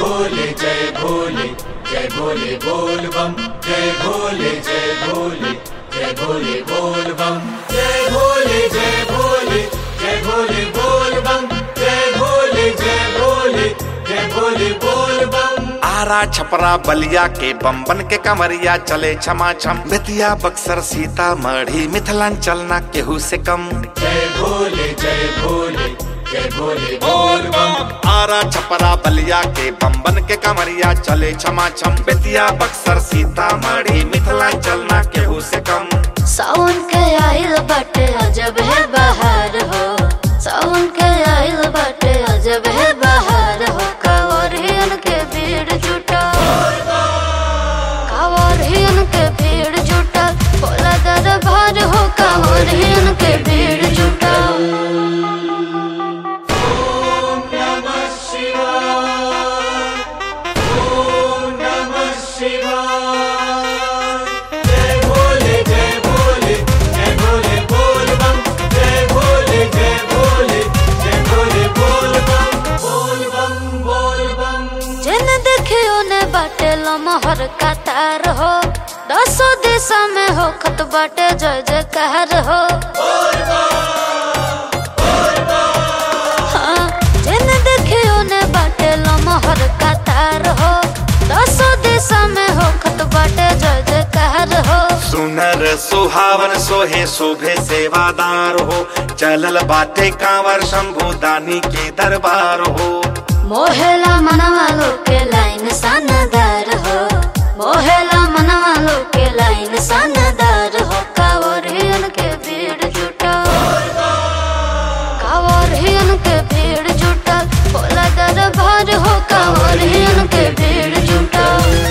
भोले जय भोले जय भोले बोल बम जय भोले जय भोले जय भोले बोल बम जय भोले जय भोले जय भोले बोल बम जय भोले जय भोले जय भोले बोल बम आरा छपरा बलिया के बम्बन के कमरिया चले छमा छम बेतिया बक्सर सीता मढ़ी मिथिलांचल ना केहू से कम जय भोले जय भोले जय भोले बोल बम आरा छपरा बलिया के बम्बन के कमरिया चले छमा छम बेतिया बक्सर सीता मढ़ी मिथिलांचल ना केहू से कम सावन के आइल बाटे अजब है बहार हो सावन के आइल बाटे अजब है बहार हो कावरियन के भीड़ जुटा कावरियन के भीड़ जुटा बोला दरबार हो कावरियन के भीड़ जुटा नमः शिवाय ओम नमः शिवाय जय भोले जय भोले जय भोले बोल बम जय भोले जय भोले जय भोले बोल बम बोल बम बोल बम जिन देखियो ने बाटे लमहर कतार हो दसो दिशा में हो खत बाटे जय जयकार हो हाँ, जिन देखियो ने बाटे लमहर कतार हो दसो दिशा में हो खत बाटे जय जयकार हो सुनर सुहावन सोहे शोभे सेवादार हो चलल बाटे कांवर शंभु दानी के दरबार हो मोहेला मनवा के लाइन सनदार हो मोहेला मनवा के लाइन सनदार हो कावरियन के भीड़ जुटा कावरियन के भीड़ जुटा बोला दरबार हो कावरियन के भीड़ जुटा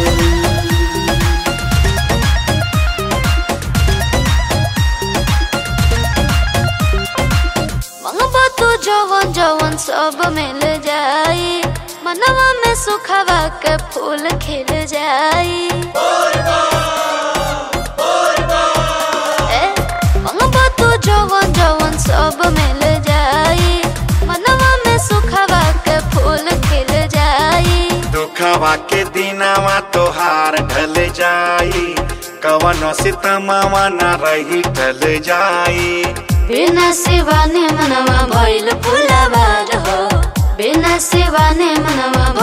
मंगबा तू जवन जवन सब मिल जाई मनवा में सुखवा के फूल खिल जाई ए, मंगबा तू जवन जवन सब मिल जाई मनवा में सुखवा के फूल खिल जाई दुखवा के दिनवा तोहार ढल जाई कवन सितमवा न रही ढल जाई बिना शिवाने मनवा भइल फुलबार हो बिना शिवाने मनवा